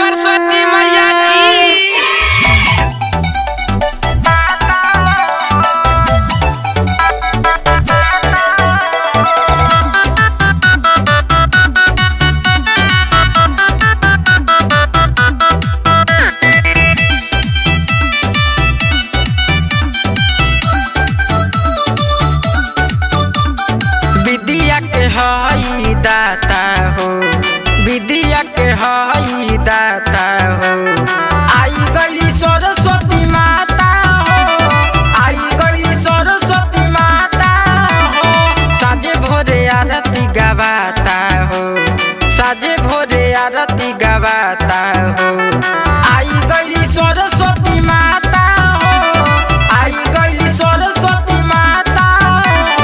सरस्वती मैया की विद्या के हई दाता हो विद्या के हई दाता हो आई गई सरस्वती माता हो आई गई सरस्वती माता हो साजे भोरे आरती गवाता हो साजे भोरे आरती गवाता हो आई गई सरस्वती माता हो आई गई सरस्वती माता हो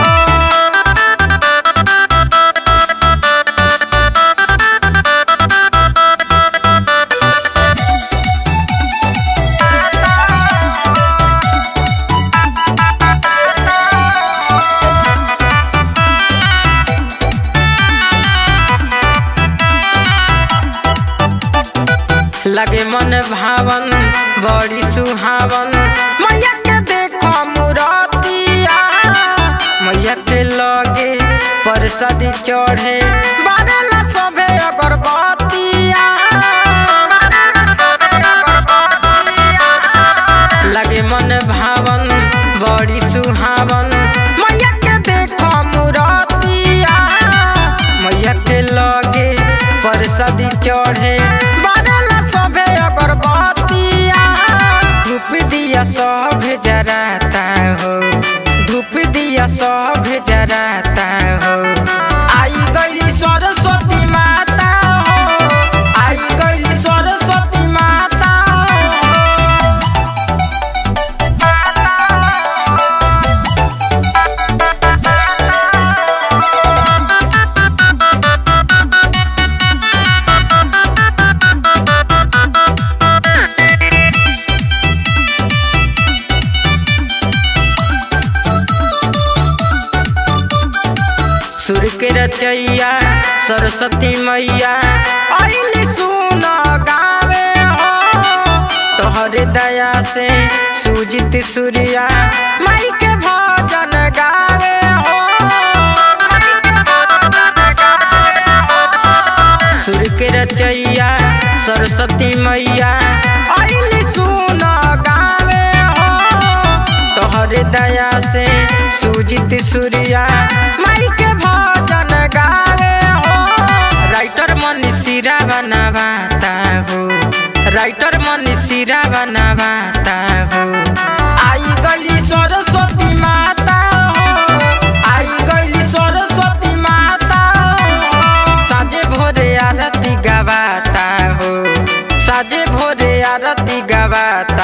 लगे मन भावन बड़ी सुहावन मैया के देखो मुरतिया मैया के लगे परसदी चढ़े बारेला सभे अगरबत्तिया लगे मन भावन बड़ी सुहावन मैया के देखो मुरतिया मैया के लगे परसदी चढ़े बारेला सभे अगरबत्तिया धूप दिया सब जराता हो धूप दिया सब जराता हो आई गई सरस्वती माता हो आई गई सरस्वती माता हो सुर के रचैया सरस्वती मैया अली सुन गावे हो तोहरे दया से सुजित सूर्या माई के भजन गावे हो सुर के रचैया सरस्वती मैया अली सुन गावे हो तोहरे दया से सुजित सूर्या माई के भजन गावे हो राइटर मनीषीरा बनावाता हो राइटर मनीषीरा बनावाता हो आई गली सरस्वती माता हो आई गली सरस्वती माता हो साजे भोरे आरती गवाता हो साजे भोरे आरती गवाता